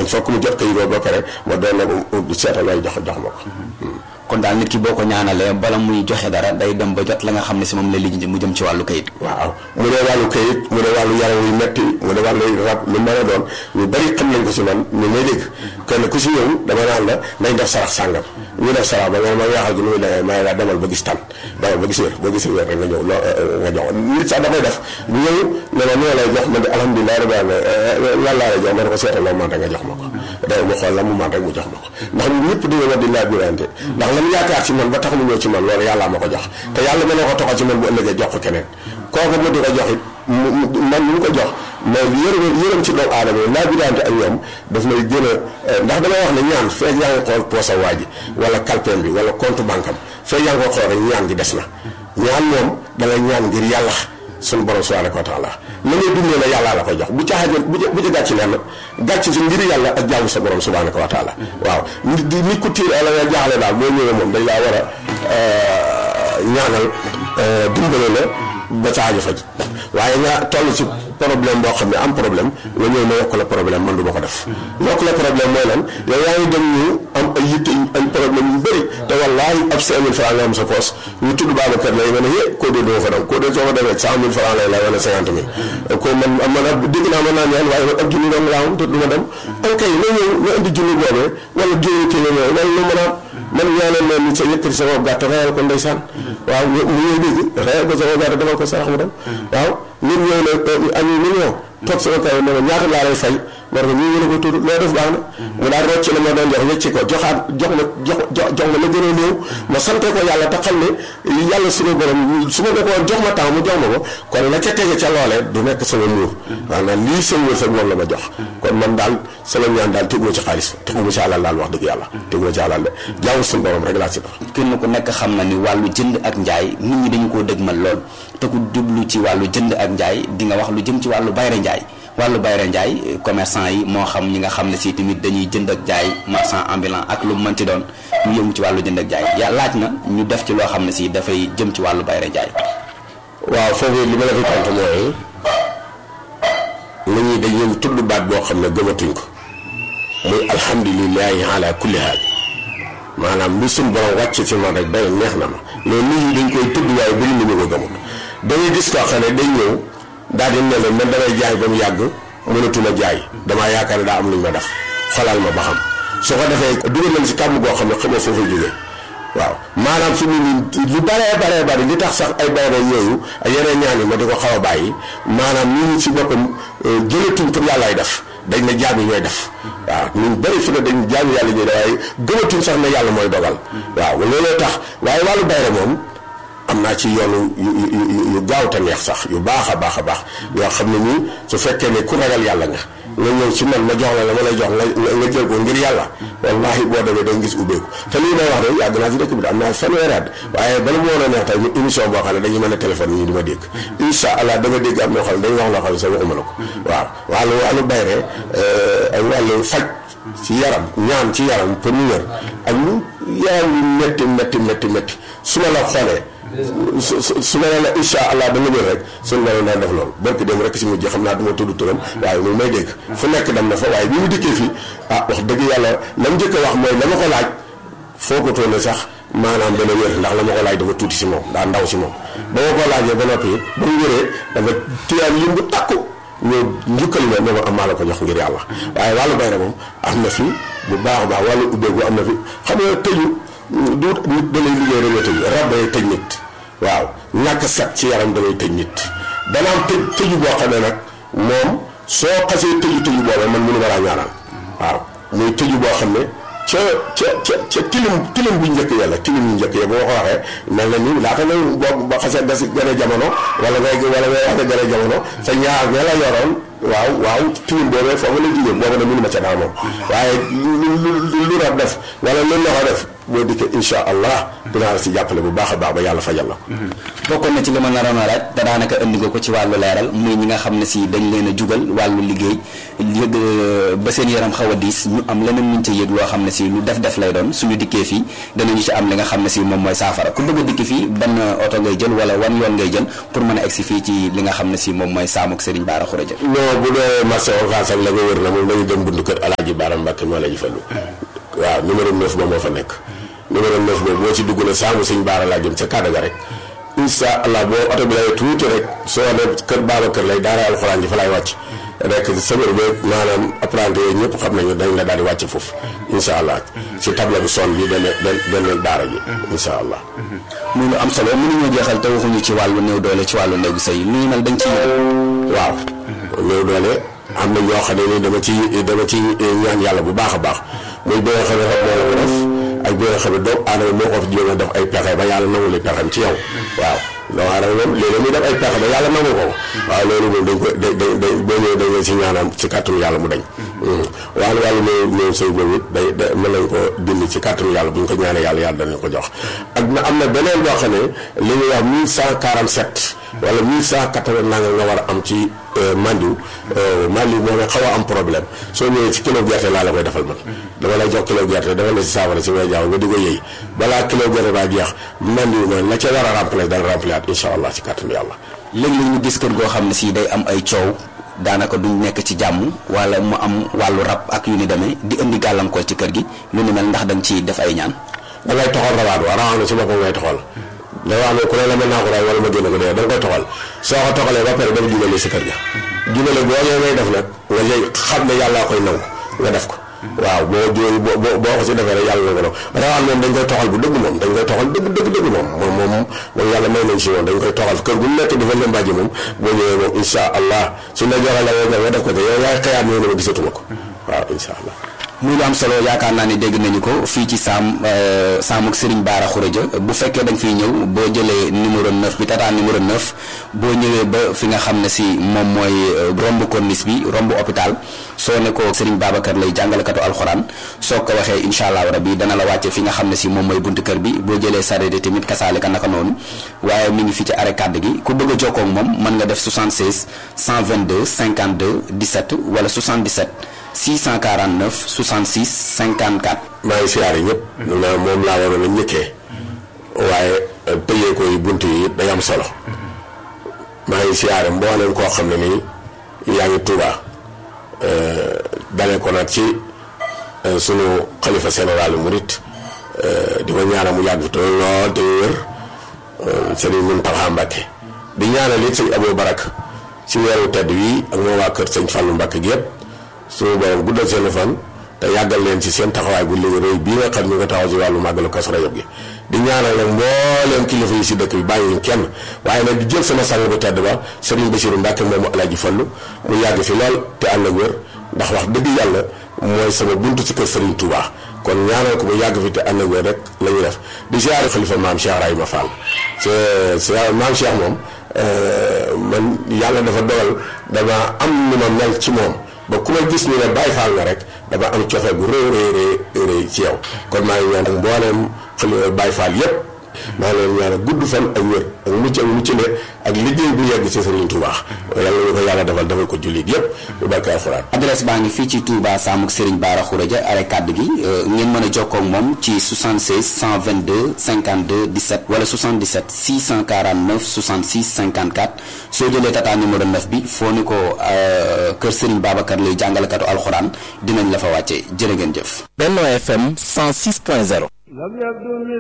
fokk mu jot kayit boobu ba pare ma doon na ko seetal lay jox jox ma ko kon daal nit ki boo ko ñaanalee bala muy joxe dara day dem ba jot la nga xam ne si moom la lijjanti mu jëm ci wàllu kayit waaw mu dee wàllu kayit mu dee wàllu yaram yu metti mu dee wàllu rab lu mën a doon ñu bari xam nañ ko si man ñu may dégg kenn ku si ñëw dama naan la nañ def sarax sàngam ñu def sarax ba nga ma waxal gi nu muy demee may la demal ba gis tan demal ba gis wér ba gis wér rek nga ñëw loo nga jox nit sax dafay def ñëw ne ma noo lay jox ma di alhamdulilah rabbi alamin lan laa lay jox ma ne ko seetal loo man rek nga jox ma ko day mu xool la mu man rek mu jox ma ko ndax ñëpp dañu war di laaj birante ndax lan yaakaar ci man ba tax mu ñëw ci man loolu yàllaa ma ko jox te yàlla mën na ko toxal ci man bu ëllëgee jox ko keneen kooku mu di ko jox it man mu ko jox mais yërëm yërëm ci doomu aadama yi laa birante ak ñoom daf lay gën a ndax dama wax ne ñaan feeg yaa ngi xool poosa waa ji wala kalpeem bi wala compte banque am feeg yaa ngi ko xool rek ñaan gi des na ñaan moom da ngay ñaan ngir yàlla suñu borom subhanahu wa taala na ngay dundee la yàllaa la koy jox bu ca xajoon bu ca bu ca gàcc leen gàcc si ngir yàlla ak jaamu sa borom subhanahu wa taala waaw nit di nit ku tiir ala nga jaaxle daal boo ñëwee moom dañ laa war a ñaanal dimbale la ba sa aajo faj waaye nga toll ci problème boo xam ne am problème nga ñëw ma yokk la problème man du ma ko def yokk la problème mooy lan yow yaa ngi dem ñu am ay yitte ay problème yu bëri te wallaahi ab cinq mille franc nga am sa poos ñu tudd Babacar lay nga ne yé koo dee doo fa dem koo dee soo fa demee cent mille franc lay lay wala cinquante mille ko man man ab dégg naa mën naa ñaan waaye man ab junni dong laa am te du ma dem an kay na ñëw nga indi junni boobee wala junni téeméer yooyu loolu lu mën a man ñaanal leen ni sa yëkkati sama gàtt reyal ko ndeysaan waaw mu ñëw dégg reyal ko sama gàtt defal ko sarax mu dem waaw nit ñëw ne ami million toog sama kaw ne ma ñaata laa lay fay war nga ñu ngi ko tudd loo def baax na mu daal rocc la ma doon jox wecci ko joxaat jox ma jox jox ma la gën a néew ma sante ko yàlla te xam ne yàlla suñu borom su ma ko jox ma temps mu jox ma ko kon la ca tege ca loolee du nekk sama muur maanaam lii sama wërsëg moom la ma jox kon man daal sama ñaan daal teguma ci xaalis teguma ci alal daal wax dëgg yàlla teguma ci alal de jaamu suñu borom rek laa ci dox kenn ku nekk xam na ni wàllu jënd ak njaay nit ñi dañu koo dëgmal lool te ku jublu ci wàllu jënd ak njaay di nga wax lu jëm ci wàllu bayre njaay wàllu bayre njaay commerçant yi moo xam ñi nga xam ne si tamit dañuy jënd ak jaay marchand ambulant ak lu mënti doon ñu yëngu ci wàllu jënd ak jaay ya laaj na ñu def ci loo xam ne si dafay jëm ci wàllu bayre njaay waaw foofu li ma la fi tontu mooy la ñuy dañuy tudd baat boo xam ne gëmatuñ ko muy alhamdulilahi ala kulli haal maanaam lu suñ borom wàcc ci man rek benn neex na ma loolu nit ñi dañ koy tudd waaye bëri nañu ko gëmut dañuy gis koo xam ne day ñëw daal di ne la man damay jaay ba mu yàgg mënatuma jaay damaa yaakaar ne daa am lu ñu ma def xolal ma ba xam su ko defee dugal nañ si kàmm goo xam ne xamoo foofu jógee waaw maanaam fi mu nii lu baree baree bari li tax sax ay bayre yooyu ak yeneen ñaan yi ma di ko xaw a bàyyi maanaam ñun si boppam jëlatuñ pour yàllaay def dañ ne jaam yi ñooy def waaw ñun bëri fi ne dañ jaam yàlla ñuy def waaye gëmatuñ sax ne yàlla mooy dogal waaw looloo tax waaye wàllu bayre moom am naa ci yoonu yu yu yu gaaw te neex sax yu baax a baax a baax yoo xam ne nii su fekkee ne ku ragal yàlla nga nga ñëw ci man ma jox la la ma lay jox nga nga jël ko ngir yàlla wallahi boo demee da nga gis ubbeeku te lii may wax de yàgg naa ci dëkk bi de am naa fanweeri at waaye bala mu woon a neex tey ñu émission boo xam ne dañu mën a téléphone ñu di ma dégg incha allah da nga dégg am na xam ne dañu wax loo xam ne sax waxuma la ko waaw wàllu wàllu bayre ak wàllu faj ci yaram ñaan ci yaram pour ñu wér ak ñu yaram yu métti métti métti métti su ma la xoolee su su su ma nee la incha allah da nga jël rek suñu borom daan def loolu barki dem rek si mujj xam naa du ma tudd turam waaye moom may dégg fu nekk dem na fa waaye bi mu dikkee fii ah wax dëgg yàlla la mu njëkk a wax mooy la ma ko laaj foo ko toone sax maanaam dana wér ndax la ma ko laaj dafa tuuti si moom daa ndaw si moom. ba ma ko laajee ba noppi ba mu wéree dafa tiyaan lim bu takku ñëw njukkal ma ne ma am maa la ko jox ngir yàlla waaye wàllu bayre moom am na fi bu baax a baax wàllu ubbeeku am na fi xam nga tëju. du nit da lay liggéey rek nga tëj rab day tëj nit waaw ñàkk set ci yaram da lay tëj nit dana am tëj tëju boo xam ne nag moom soo xasee tëju tëju boobee man mënu ma laa ñaanal waaw muy tëju boo xam ne ca ca ca ca tilim tilim bu njëkk yàlla tilim bu njëkk ya boo ko waxee mel na ni laata nga boo ba xasee gas gën a jamono wala ngay wala ngay wax gën a jamono sa ñaar ña la yoroon waaw waaw tilim boobee foofu la jigéen boobu nag mënu ma ca daa moom waaye lu lu rab def wala lu loxo def boo dikkee incha allah dinaa la si jàppale bu baax a baax ba yàlla fajal la bokkoon na ci li ma naroon a laaj te daanaka indi nga ko ci wàllu leeral muy ñi nga xam ne si dañ leen a jugal wàllu liggéey yëg ba seen yaram xaw a diis ñu am leneen luñ ca yëg loo xam ne si lu def def lay doon suñu dikkee fii danañu ci am li nga xam ne si moom mooy saafara ku bëgg a dikki fii ban oto ngay jël wala wan yoon ngay jël pour mën a egsi fii ci li nga xam ne si moom mooy saamuk Serigne Bara Khourédia non bu dee marché Ocass ak la nga wër na moom dañu dem buntu kër Alaaji Bara Mbay Mbàkke moo la ji fallu waaw numéro 9 ba moo fa nekk numéro 9 boobu boo ci dugg na saamu sëñ baara laa jëm ca kàddu ga rek incha allah boo oto bi lay tuuti rek soo ne kër baaba kër lay daara alxuraan ji fa lay wàcc rek sëbër ba maanaam apprenti yooyu ñëpp xam nañu dañ la daal di wàcc foofu incha allah si table bi son bi benn benn daara ji incha allah muy lu am solo mënuñoo jeexal te waxuñu ci wàllu néew doole ci wàllu néegu sëy lu ñu mel dañ ci waaw néew doole am na ñoo xam ne ni dama ci dama ci ñaan yàlla bu baax a baax muy bi nga xam ne rek moo la ko def ak bi nga xam ne doomu aadama moo ko fi jéem a def ay pexe ba yàlla nangu li pexem ci yow waaw doomu aadama moom léeg-léeg muy def ay pexe ba yàlla nangu ko waaw loolu moom dañ ko da da da boo ñëwee dañ si ñaanam ci kàttanu yàlla mu dañ wàllu wàllu néew néew sëy boobu it day da mën nañ ko dindi ci kàttanu yàlla bu ñu ko ñaanee yàlla yàlla danañ ko jox ak na am na beneen boo xam ne li ñuy wax 1147 wala 1180 nanga nga war a am ci mandiw mandiw moom xaw a am problème soo ñëwee ci kilo gerte laa la koy defal man dama lay jox kilo gerte dafa la si saafara si way jaaw nga di ko yëy balaa kilo gerte baa jeex mandiw moom la ca war a remplacer dana remplacer at incha allah ci kàttanu yàlla léeg-léeg ñu gis kër goo xam ne si day am ay coow daanaka duñ nekk ci jàmm wala mu am wàllu rab ak yu ni demee di indi gàllankoor ci kër gi lu ni mel ndax da nga ciy def ay ñaan da ngay toxal rawaat wa rawaat na si boppam ngay toxal da wax ne ku ne la mën naa ko ray wala ma génn ko dee da nga koy toxal soo ko toxalee ba pare dafa jubale si kër ga jubale boo ñëwee ngay def nag nga lay xam ne yàllaa koy nangu nga def ko waaw boo jooy boo boo ko si defee rek yàlla na ko def rawaan moom dañ koy toxal bu dëgg moom dañ koy toxal dëgg dëgg dëgg moom moom moom moom yàlla may nañ si moom dañ koy toxal kër gu nekk dafa lëmbaaji moom boo ñëwee moom insha allah suñ la joxee la nga nga def ko te yow yaay xëyaat ñëw ne ma gisatuma ko waaw insha allah muy lu am solo yaakaar naa ne dégg nañu ko fii ci saam saamuk Serigne Bara Khourédia bu fekkee da nga fiy ñëw boo jëlee numéro 9 bi tata numéro 9 boo ñëwee ba fi nga xam ne si moom mooy romb corniche bi romb hôpital soo ne ko Serigne Babacar lay jàngalekatu alxuraan soo ko waxee incha allah rabi dana la wàcce fi nga xam ne si moom mooy buntu kër bi boo jëlee sareet tamit kasaale ka naka noonu waaye mi ngi fi ci arrêt kàdd gi ku bëgg a jokkoo ak moom mën nga def 76 122 52 17 wala 77. 649 66 54. maa ngi siyaare ñëpp. na moom laa waroon a njëkkee. waaye tëjee ko yi bunt yi day am solo. maa ngi siyaare mboolem koo xam ne nii yaa ngi Tuuba dalee ko nag ci sunu xalifa général murit di ko ñaanal mu yàgg fi te lool te wér sëriñ Muntaxa Mbàkke di ñaanal it sëñ Abou Barak ci weeru tedd wi ak moo waa kër sëñ Fàllu Mbàkke gi yëpp. suñu borom guddal seen fan te yàggal leen ci seen taxawaay bu léegi rëy bii nga xam ñu nga taxaw ci wàllu màggalu Kazu Rajab gi di ñaanal nag mbooleem kilifa yi si dëkk bi bàyyiwuñ kenn waaye nag di jël sama sang bu tedd ba Serigne Bassirou Mbacke moomu Alaaji Fallu mu yàgg fi lool te ànd ak wér ndax wax dëgg yàlla mooy sama buntu ci kër Serigne Touba kon ñaanal ko mu yàgg fi te ànd ak wér rek la ñuy def di siyaare xalifa maam Cheikh Rahima Fall c'est maam Cheikh moom man yàlla dafa dogal dama am nu ma mel ci moom ba ku ma gis ñu ne Baay Faal nga rek dama am cofeel bu rëy rëy rëy ci yow kon maa ngi ñaan ak mbooleem xale Baay Faal yépp maa ngi leen ñaan gudd fan ak wér ak mucc ak mucc ne ak liggéey bu yegg ci Serigne Touba yàlla ñu ko yàlla defal defal ko jullit yépp bu barke alxuraan adresse baa ngi fii ci Touba Samuk Serigne Bara Khourédia arrêt kàdd gi ngeen mën a jokkoo ak moom ci 76 122 52 17 wala 77 649 66 54 soo jëlee tata numéro 9 bi foo ni ko kër Serigne Babacar lay jàngalekatu alxuraan dinañ la fa wàcce jërë ngeen jëf. Benno FM 106.0